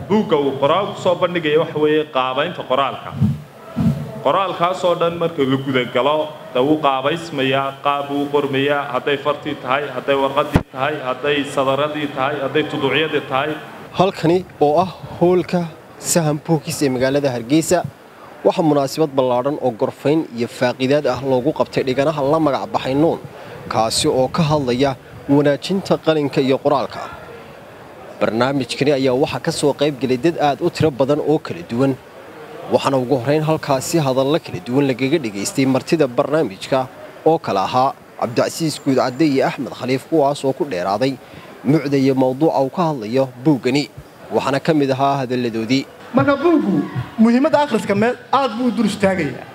buugga uu qoraal ku soo bandhigaya waxa weeye qaabaynta qoraalka qoraalkaasoo dhan marka la gudagalo de wuu qaabaysmayaa qaab buu u qormayaa hadday fartii tahay hadday warqadii tahay hadday sadaradii tahay hadday tuduucyadii tahay halkani oo ah hoolka sahan bookis ee magaalada hargeysa waxaa munaasabad ballaadhan oo gorfayn iyo faaqiidaad ah loogu qabtay dhiganaha la magac baxay nuun kaasi oo ka hadlaya wanaajinta qalinka iyo qoraalka barnaamijkani ayaa waxaa ka soo qaybgelay dad aad u tiro badan oo kala duwan waxaana ugu horrayn halkaasi hadalla kala duwan lagaga dhegaystay martida barnaamijka oo kale ahaa cabdicasiis guudcadde iyo axmed khaliif kuwaas oo ku dheeraaday mucda iyo mawduuca uu ka hadlayo buuggani waxaana ka mid ahaa hadalladoodii marka buuggu muhiimadda akhriska meel aad buu u dur istaagayaa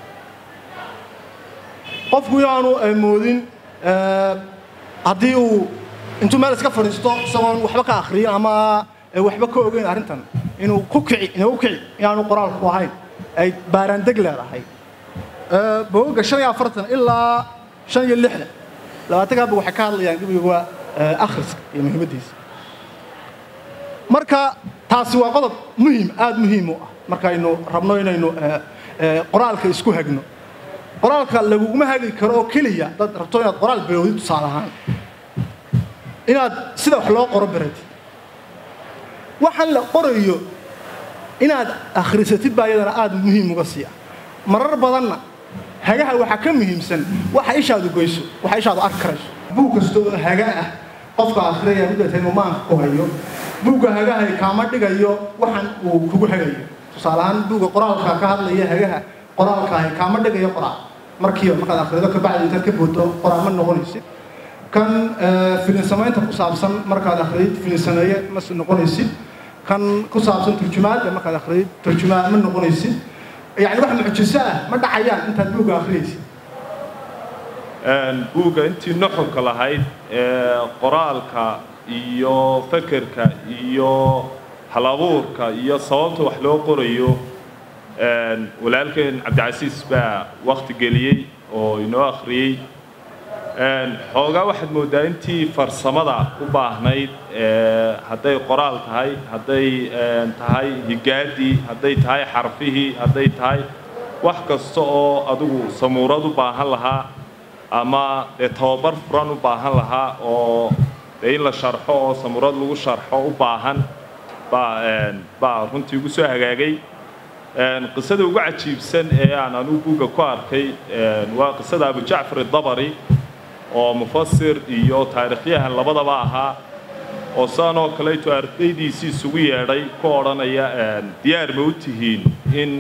qofku inaanu moodin haddii uu intuu meel iska fadhiisto isagoon waxba ka akhriyin ama waxba ka ogeyn arrintan inuu ku kici inuu kici inaanu qoraalku ahayn ay baaraandeg leedahay bogogga shan iyo afartan ilaa shan iyo lixdan labaatankaaba waxay ka hadlayaan gebiga akhriska iyo muhiimaddiisa marka taasi waa qodob muhiim aad muhiim u ah markaynu rabno inaynu qoraalka isku hagno qoraalka laguguma hagi karo oo keliya dad rabto inaad qoraal bilowdid tusaale ahaan inaad sida wax loo qoro baratid waxaan la qorayo inaad akhrisatid baa iyadana aad muhiim uga sii ah marar badanna hagaha waxaa ka muhiimsan waxa ishaadu goyso waxa ishaadu arki karayso buug kasta oo haga ah qofka akhriyaya middatay numaanka ku hayo buugga hagahay kaama dhigayo waxan uu kugu hagayo tusaale ahaan buugga qoraalka ka hadlaya hagaha qoraalkaahi kaama dhigayo qoraal markiiba markaad akhrido kabacdi intaad ka boodo qoraal ma noqonaysid kan filin samaynta ku saabsan markaad akhriyid filin sameeye ma noqonaysid kan ku saabsan turjumaadda markaad akhriyid turjumaa ma noqonaysid yani wax mucjiso ah ma dhacayaan intaad buugga akhriyaysid buugga intii nuxurka lahayd qoraalka iyo fekerka iyo halabuurka iyo sababta wax loo qorayo walaalkeen cabdicasiis baa wakti geliyey oo inoo akhriyey xoogaa waxaad mooddaa intii farsamada u baahnayd hadday qoraal tahay hadday tahay higaadii hadday tahay xarfihii hadday tahay wax kasta oo adigu samuurad u baahan lahaa ama dee tababar furan u baahan lahaa oo dee in la sharxo oo samuurad lagu sharxo u baahan baa baa runtii ugu soo hagaagay qisada ugu cajiibsan ee aan anugu buugga ku arkay waa qisada abujacfar idabari oo mufasir iyo taarikhyahan labadaba ahaa oo saan oo kaleeto ardaydiisii isugu yeedhay ku odhanaya diyaar ma u tihiin in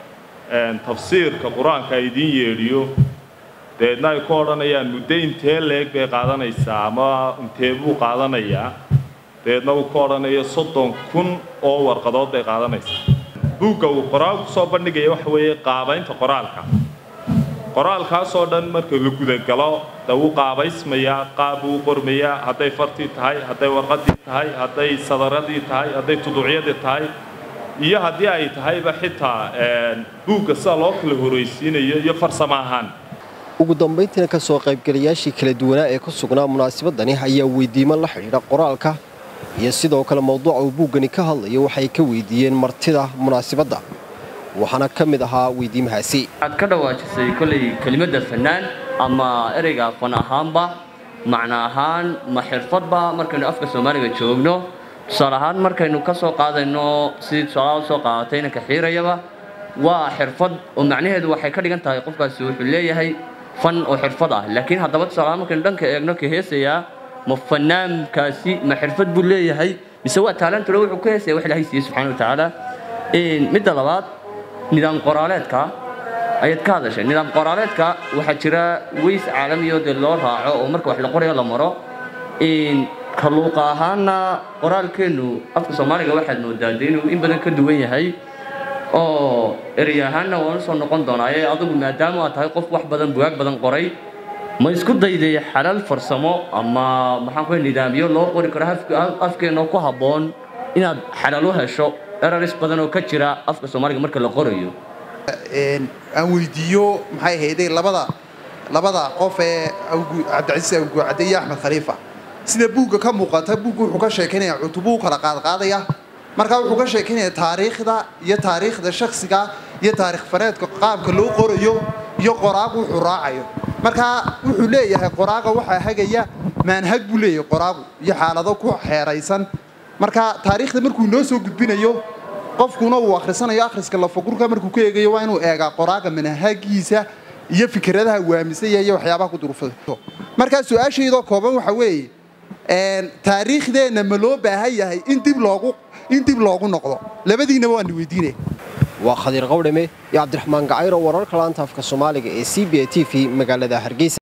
tafsiirka qur-aanka idiin yeedhiyo dabeedna ay ku odhanayaan muddo intee leeg bay qaadanaysaa ama intee buu qaadanayaa dabeedna uu ku odhanayo soddon kun oo warqadood bay qaadanaysaa buugga uu qoraal ku soo bandhigaya waxa weeye qaabaynta qoraalka qoraalkaasoo dhan marka la gudagalo de wuu qaabaysmayaa qaab buu u qormayaa hadday fartii tahay hadday warqadii tahay hadday sadaradii tahay hadday tuduucyadii tahay iyo haddii ay tahayba xitaa buugga sida loo kala horraysiinayo iyo farsamo ahaan ugu dambayntiina ka soo qaybgalayaashii kala duwanaa ee ku sugnaa munaasabadani ayaa weydiimo la xidhiidha qoraalka iyo sidoo kale mawduuca uu buuggani ka hadlayo waxay ka weydiiyeen martida munaasabadda waxaana ka mid ahaa weydiimahaasi waxaad ka dhawaajisay kollay kelimadda fannaan ama ereyga fan ahaanba macno ahaan ma xirfadba markaynu afka soomaaliga joogno tusaale ahaan markaynu ka soo qaadayno sidii tusaalaha usoo qaadatay inanka xiirayaba waa xirfad oo macnaheedu waxay ka dhigan tahay qofkaasi wuxuu leeyahay fan oo xirfad ah laakiin haddaba tusaale ahaan markaynu dhanka eegno ka heesayaa ma fanaankaasi ma xirfad buu leeyahay mise waa taalantule wuxuu ka heesaya wax ilaahay siiyey subxana wa tacaala midda labaad nidaam qoraaleedka ayaad ka hadashay nidaam qoraaleedka waxaa jira weys caalamiyo dee loo raaco oo marka wax la qorayo la maro kaluuqa ahaana qoraalkeennu afka soomaaliga waxaad moodaa dee inuu in badan ka duwan yahay oo erey ahaanna waan usoo noqon doonaa ee adigu maadaama aad tahay qof wax badan bugaag badan qoray ma isku dayday xalal farsamo ama maxaan ku nidaamyo loo qori karo afkeenoo ku habboon inaad xalal u hesho eraris badan oo ka jira afka soomaaliga marka la qorayo aan weydiiyo maxay ahayday labada labada qof ee cabdicasiis awguucadde iyo axmed khaliifa sida buugga ka muuqata buugga wuxuu ka sheekaynaya cutubuu kala qaadqaadaya markaa wuxuu ka sheekeynaya taariikhda iyo taariikhda shaksiga iyo taarikh fareedka qaabka loo qorayo iyo qoraagu wuxuu raacayo markaa wuxuu leeyahay qoraaga waxaa hagaya maanhag buu leeyahay qoraagu iyo xaalado ku xeeraysan marka taariikhda markuu noo soo gudbinayo qofkuna uu akhrisanayo akhriska lafagurka markuu ka eegayo waa inuu eegaa qoraaga manhagiisa iyo fikradaha waamisaya iyo waxyaabaha ku durufada markaa su-aashaydoo kooban waxa weeye taariikhdeenna ma loo baahan yahay in dib loogu in dib loogu noqdo labadiinaba waan weydiinaya waa khadiir qawdhame iyo cabdiraxmaan gacayro wararka laanta afka soomaaliga ee c b a t v magaalada hargeysa